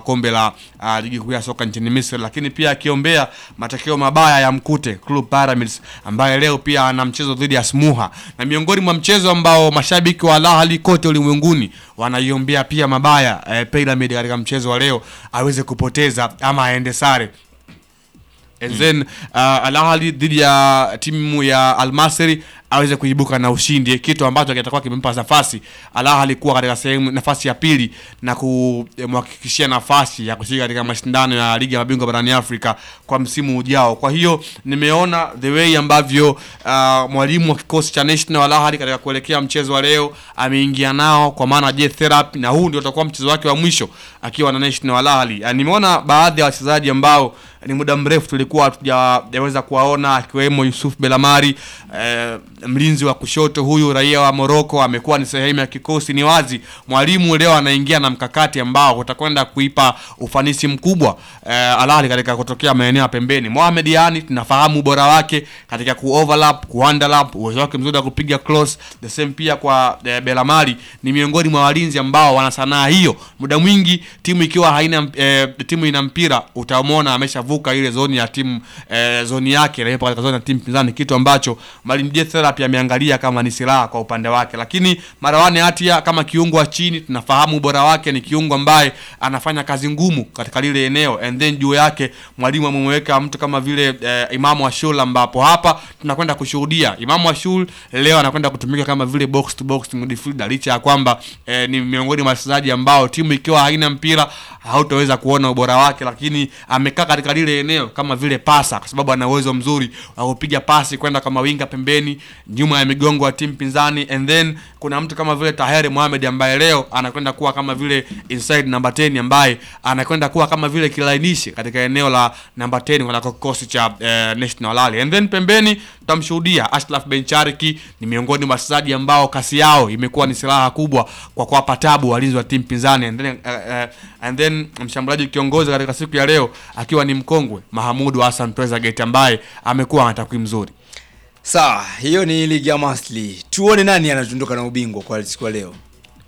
kombe la uh, ligi kuu ya soka nchini Misri, lakini pia akiombea matokeo mabaya ya mkute Club Pyramids ambaye leo pia ana mchezo dhidi ya Smuha, na miongoni mwa mchezo ambao mashabiki wa Al Ahly kote ulimwenguni wanaiombea pia mabaya eh, Pyramid katika mchezo wa leo aweze kupoteza ama aende sare and then uh, Al Ahly dhidi ya timu ya Al Masry aweze kuibuka na ushindi, kitu ambacho kitakuwa kimempa nafasi Al Ahly kuwa katika sehemu nafasi ya pili na kumhakikishia nafasi ya kushiriki katika mashindano ya ligi ya mabingwa barani Afrika kwa msimu ujao. Kwa hiyo nimeona the way ambavyo uh, mwalimu wa kikosi cha National Al Ahly katika kuelekea mchezo wa leo ameingia nao kwa maana je therapy, na huu ndio utakuwa mchezo wake wa mwisho akiwa na National Al Ahly. Uh, nimeona baadhi ya wachezaji ambao ni muda mrefu tulikuwa hatujaweza kuwaona akiwemo Yusuf Belamari eh, mlinzi wa kushoto huyu raia wa Morocco amekuwa ni sehemu ya kikosi. Ni wazi mwalimu leo anaingia na mkakati ambao utakwenda kuipa ufanisi mkubwa eh, Al Ahly katika kutokea maeneo ya pembeni. Mohamed Yani tunafahamu ubora wake katika ku overlap, ku underlap, uwezo wake mzuri wa kupiga cross. The same pia kwa eh, Belamari ni miongoni mwa walinzi ambao wana sanaa hiyo. Muda mwingi timu ikiwa haina eh, timu ina mpira utamwona ameshavuka ile zoni ya timu eh, zoni yake na yupo katika zoni ya timu pinzani, kitu ambacho Mwalimu Jet Therapy ameangalia kama ni silaha kwa upande wake. Lakini Marwan Hatia kama kiungo wa chini, tunafahamu ubora wake, ni kiungo ambaye anafanya kazi ngumu katika lile eneo, and then juu yake mwalimu amemweka mtu kama vile eh, Imamu Ashul, ambapo hapa tunakwenda kushuhudia Imamu Ashul leo anakwenda kutumika kama vile box to box midfielder, licha ya kwamba eh, ni miongoni mwa wachezaji ambao timu ikiwa haina mpira hautaweza kuona ubora wake, lakini amekaa katika lile eneo kama vile pasa, kwa sababu ana uwezo mzuri wa kupiga pasi kwenda kama winga pembeni, nyuma ya migongo ya timu pinzani, and then kuna mtu kama vile Taheri Mohamed ambaye leo anakwenda kuwa kama vile inside number 10 ambaye anakwenda kuwa kama vile kilainishi katika eneo la number 10 kwa kikosi cha eh, National Al Ahly, and then pembeni tutamshuhudia Ashraf Benchariki. Ni miongoni mwa wachezaji ambao kasi yao imekuwa ni silaha kubwa kwa kuwapa tabu walinzi wa timu pinzani, and then, uh, uh, and then mshambuliaji kiongozi katika siku ya leo akiwa ni mkongwe Mahamudu Hassan Trezeguet ambaye amekuwa na takwimu nzuri. Sawa, hiyo ni ligi ya Masli. Tuone nani anatunduka na ubingwa kwa siku ya leo.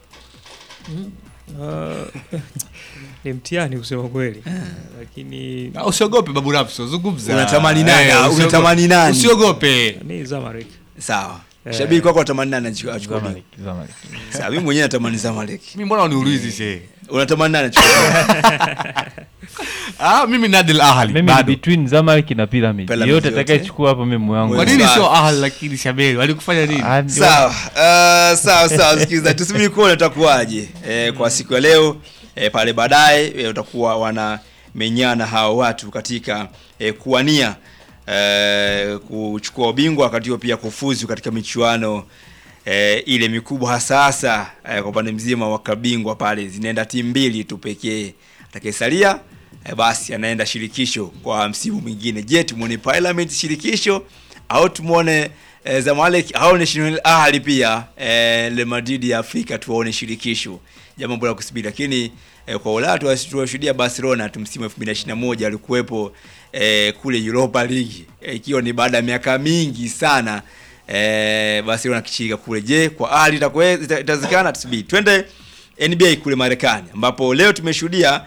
Uh, ni mtihani kusema kweli, lakini Ah, Usiogope babu Rapso, zungumza. Unatamani nani? Eh, Ah, usiogope. unatamani nani? Usiogope. ni Zamalek. Sawa. Eh. Shabiki kwako atamani nani achukue achukue Zamalek, ubingwa? Zamalek. Sawa, mimi mwenyewe natamani Zamalek. Mimi mbona uniulizi she? Unatamani nani achukue ubingwa? Ah, mimi Nadil Ahli Mimi ni bado. between Zamalek na Pyramid. Pyramid Yote yote. atakayechukua hapo mimi moyo wangu. Kwa Wewe- nini Sawa. sio Ahli lakini Shabeli? Walikufanya nini? Ah, ndio. Sawa, uh, sawa sawa, sikiza, tusubiri kuona utakuwaje eh, kwa siku ya leo eh, pale baadaye eh, utakuwa wanamenyana hao watu katika eh, kuwania eh, kuchukua ubingwa wakati huo pia kufuzu katika michuano eh, ile mikubwa hasa hasa eh, kwa upande mzima wa kabingwa pale zinaenda timu mbili tu pekee. Atakayesalia eh, basi anaenda shirikisho kwa msimu mwingine. Je, tumuone Parliament shirikisho au tumuone eh, Zamalek au National Ahli pia eh, Le Madrid ya Afrika tuwaone shirikisho. Jambo bora kusubiri, lakini eh, kwa Ulaya tuwas- tuwashuhudia Barcelona tu msimu 2021 alikuwepo eh, kule Europa League eh, ikiwa ni baada ya miaka mingi sana eh, Barcelona kichika kule. Je, kwa Ahli itakuwa ita- itawezekana? Tusubiri. Twende NBA kule Marekani ambapo leo tumeshuhudia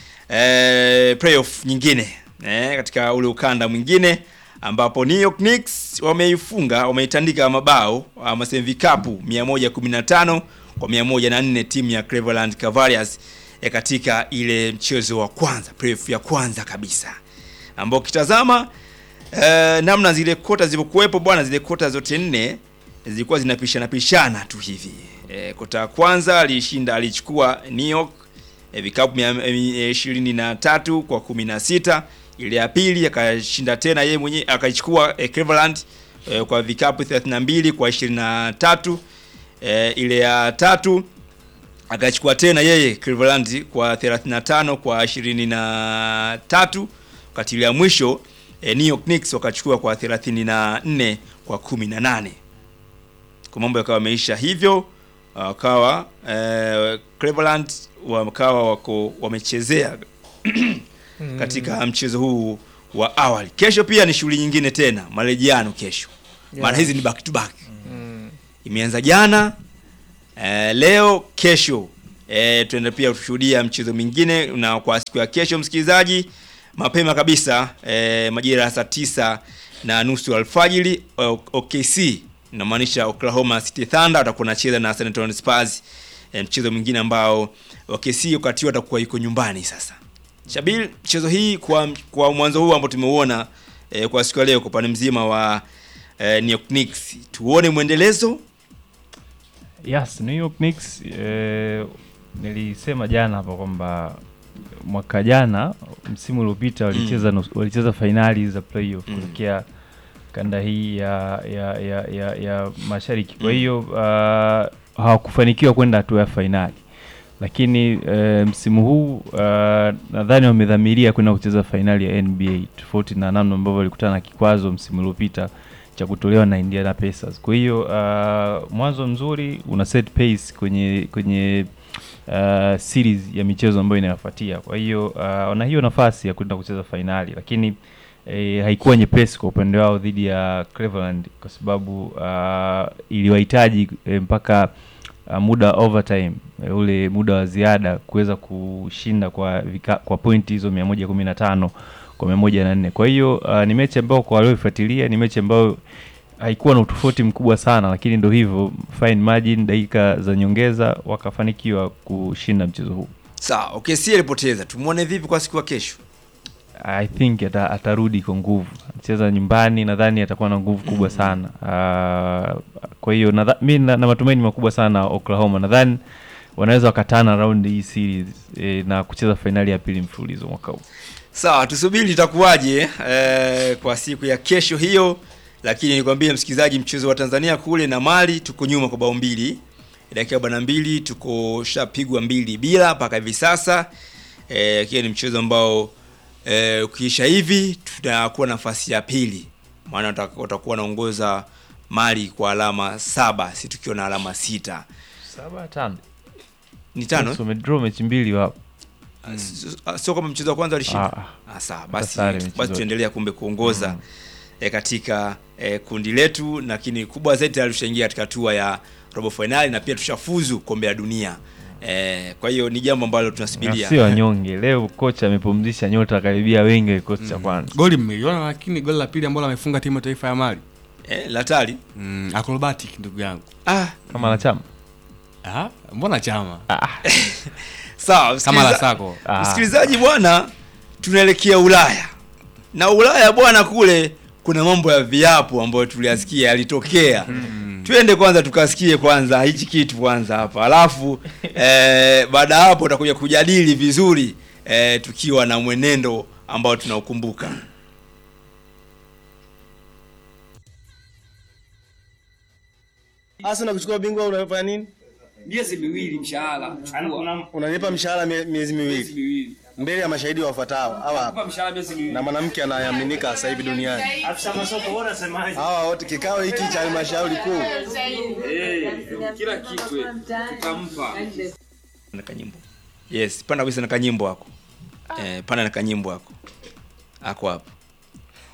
eh, playoff nyingine eh, katika ule ukanda mwingine ambapo New York Knicks wameifunga wameitandika mabao ama sema vikapu 115 kwa 104 timu ya Cleveland Cavaliers eh, katika ile mchezo wa kwanza playoff ya kwanza kabisa ambao ukitazama eh, namna zile kota zilivyokuwepo bwana, zile kota zote nne zilikuwa zinapishana pishana tu hivi. Eh, kota ya kwanza alishinda alichukua New York eh, vikapu mia- eh, ishirini na tatu kwa kumi na sita. Ile ya pili akashinda tena yeye mwenyewe akaichukua eh, Cleveland eh, kwa vikapu 32 kwa 23. Eh, ile ya tatu akachukua tena yeye Cleveland kwa 35 kwa 23, wakati ile ya mwisho eh, New York Knicks wakachukua kwa 34 kwa 18. Kwa mambo yakawa yameisha hivyo, wakawa eh, Cleveland wakawa wako wamechezea katika mchezo huu wa awali. Kesho pia ni shughuli nyingine tena, marejeano kesho, maana Yeah. hizi ni back to back imeanza jana eh, leo kesho E, tuende pia kushuhudia mchezo mwingine na kwa siku ya kesho msikilizaji, mapema kabisa e, majira ya saa tisa na nusu alfajiri O- OKC inamaanisha Oklahoma City Thunder watakuwa wanacheza na San Antonio Spurs e, mchezo mwingine ambao OKC wakati watakuwa yuko nyumbani sasa. Shabil, mchezo hii kwa kwa mwanzo huu ambao tumeuona e, kwa siku ya leo kwa upande mzima wa e, New York Knicks, tuone mwendelezo Yes, New York Knicks eh, nilisema jana hapa kwamba mwaka jana msimu uliopita walicheza mm. walicheza fainali za playoff Mm. kutokea kanda hii ya ya ya ya, ya mashariki. Kwa Mm. hiyo uh, hawakufanikiwa kwenda hatua ya fainali, lakini eh, msimu huu uh, nadhani wamedhamiria kwenda kucheza fainali ya NBA tofauti na namna ambavyo walikutana na kikwazo msimu uliopita cha kutolewa na Indiana Pacers. Kwa hiyo uh, mwanzo mzuri una set pace kwenye kwenye uh, series ya michezo ambayo inayofuatia. Kwa hiyo uh, wana hiyo nafasi ya kwenda kucheza fainali, lakini eh, haikuwa nyepesi kwa upande wao dhidi ya Cleveland kwa sababu uh, iliwahitaji eh, mpaka uh, muda wa overtime eh, ule muda wa ziada kuweza kushinda kwa vika, kwa pointi hizo 115 kwa 104. Kwa hiyo uh, ni mechi ambayo kwa walioifuatilia ni mechi ambayo haikuwa na utofauti mkubwa sana, lakini ndo hivyo fine margin, dakika za nyongeza wakafanikiwa kushinda mchezo huu. sawa. OKC alipoteza, tumwone vipi kwa siku ya kesho? I think ata, atarudi kwa nguvu, anacheza nyumbani, nadhani atakuwa na nguvu kubwa sana. Uh, kwa hiyo nadha- mi na, na matumaini makubwa sana na Oklahoma, nadhani wanaweza wakatana round hii series eh, na kucheza fainali ya pili mfululizo mwaka huu. Sawa, tusubiri itakuwaje eh, kwa siku ya kesho hiyo, lakini nikwambie msikilizaji, mchezo wa Tanzania kule na Mali tuko nyuma kwa bao mbili, dakika arobaini na mbili tuko shapigwa mbili bila mpaka hivi sasa eh, kiwa ni mchezo ambao eh, ukiisha hivi tutakuwa nafasi ya pili, maana wata- watakuwa wanaongoza Mali kwa alama saba, si tukiwa na alama sita. Saba tano Ni tano eh? So, wamedraw mechi mbili wapo. Ah, s- ah, sio kama mchezo wa kwanza walishinda. Ah, Ah, sawa Hata basi, sare michezo basi yote. tuendelea kumbe kuongoza Mm. e, katika e, kundi letu, lakini kubwa zaidi tayari tushaingia katika hatua ya robo finali na pia tushafuzu kombe la dunia e, kwa hiyo ni jambo ambalo na tunasubiria. sio wanyonge. Leo kocha amepumzisha nyota karibia wengi wa kikosi cha kwanza. goli mmeiona lakini goli la pili ambalo amefunga timu ya taifa ya mali E, latali mm, acrobatic ndugu yangu ah, Kama na chama ah, mbona chama sawa kama la msikiliza- sako Ah. msikilizaji bwana, tunaelekea Ulaya na Ulaya bwana, kule kuna mambo ya viapo ambayo tuliyasikia yalitokea. Twende kwanza tukasikie kwanza hichi kitu kwanza hapa, alafu eh, baada ya hapo utakuja kujadili vizuri eh, tukiwa na mwenendo ambao tunaukumbuka. Arsenal kuchukua bingwa unafanya nini? miezi miwili mshahara chukua Unanipa mshahara mie- miezi miezi miwili miwili mbele ya mashahidi wafuatao hawa Kupa mshahara miezi miwili na mwanamke anayeaminika sasa hivi duniani. Hawa wote kikao hiki cha halmashauri kuu eh kila kitu eh, tutampa Na kanyimbo. Yes, panda kabisa na kanyimbo hako. Eh, panda na kanyimbo hako. Ako hapo.